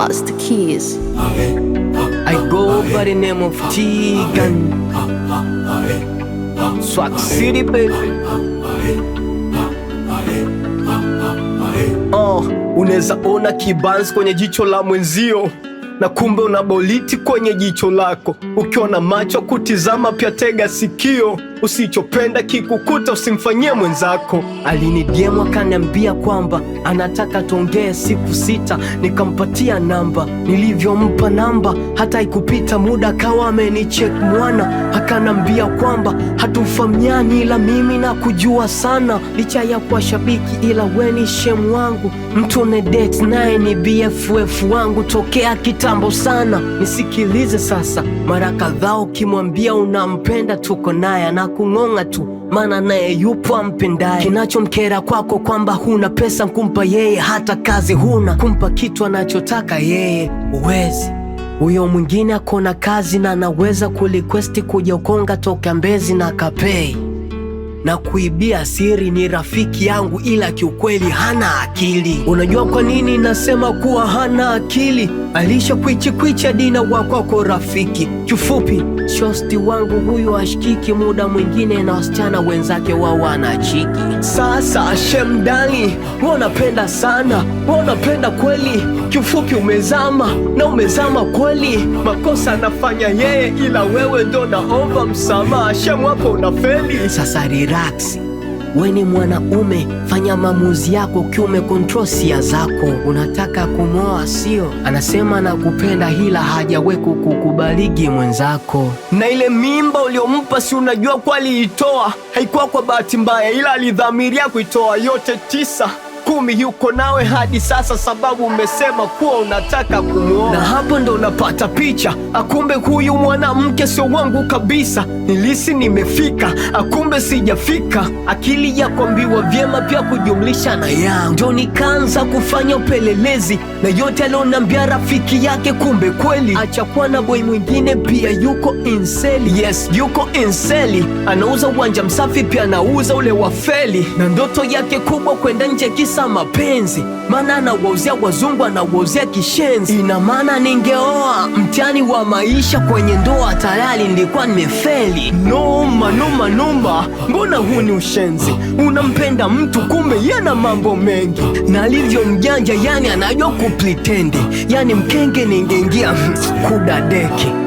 Master Keys. I go by the name of Tegan. Swag City, baby. Uh, unaweza ona kibanzi kwenye jicho la mwenzio na kumbe una boliti kwenye jicho lako. Ukiona macho kutizama, pia tega sikio. Usichopenda kikukuta usimfanyie mwenzako. Alinidiemu akaniambia kwamba anataka tuongee siku sita, nikampatia namba. Nilivyompa namba, hata ikupita muda akawa amenicheck mwana, akanambia kwamba hatufahamiani, ila mimi na kujua sana, licha ya kuwa shabiki, ila weni shemu wangu, mtu ne date naye ni BFF wangu tokea kitambo sana. Nisikilize sasa, mara kadhaa ukimwambia unampenda, tuko naye na kung'ong'a tu maana naye yupo ampendaye. Kinachomkera kwako kwamba huna pesa kumpa yeye, hata kazi huna kumpa kitu anachotaka yeye, uwezi huyo mwingine akona kazi na anaweza kulikwesti kuja Ukonga toka Mbezi na kapei na kuibia siri. Ni rafiki yangu, ila kiukweli hana akili. Unajua kwa nini nasema kuwa hana akili? Alisha kwichi kwichi dina wakwako rafiki. Kifupi, shosti wangu huyu ashikiki, muda mwingine na wasichana wenzake wao wanachiki. Sasa shemdani, wewe unapenda sana, wewe unapenda kweli. Kifupi umezama na umezama kweli, makosa anafanya yeye, ila wewe ndo naomba msamaha. Shemu hapo unafeli. Sasa relax we ni mwanaume, fanya maamuzi yako ukiwa umekontrol sia zako. Unataka kumwoa sio? Anasema nakupenda, ila hajawe kukubaligi mwenzako. Na ile mimba uliompa, si unajua kwa aliitoa, haikuwa kwa bahati mbaya, ila alidhamiria kuitoa yote tisa kumi yuko nawe hadi sasa, sababu umesema kuwa unataka kumwoa, na hapo ndo unapata picha. Akumbe huyu mwanamke sio wangu kabisa, nilisi nimefika, akumbe sijafika. Akili ya kuambiwa vyema pia kujumlisha na yangu, ndo nikaanza kufanya upelelezi na yote alionambia rafiki yake, kumbe kweli achakuwa na boy mwingine pia yuko inseli. Yes, yuko inseli, anauza uwanja msafi pia anauza ule wafeli, na ndoto yake kubwa kwenda nje kisa mapenzi, maana anawauzia wazungu, anawauzia kishenzi. Ina maana ningeoa, mtihani wa maisha kwenye ndoa tayari nilikuwa nimefeli. Noma noma noma, mbona huu ni ushenzi? Unampenda mtu kumbe yana mambo mengi, na alivyo mjanja, yani anajua kuplitendi, yani mkenge ningeingia kudadeki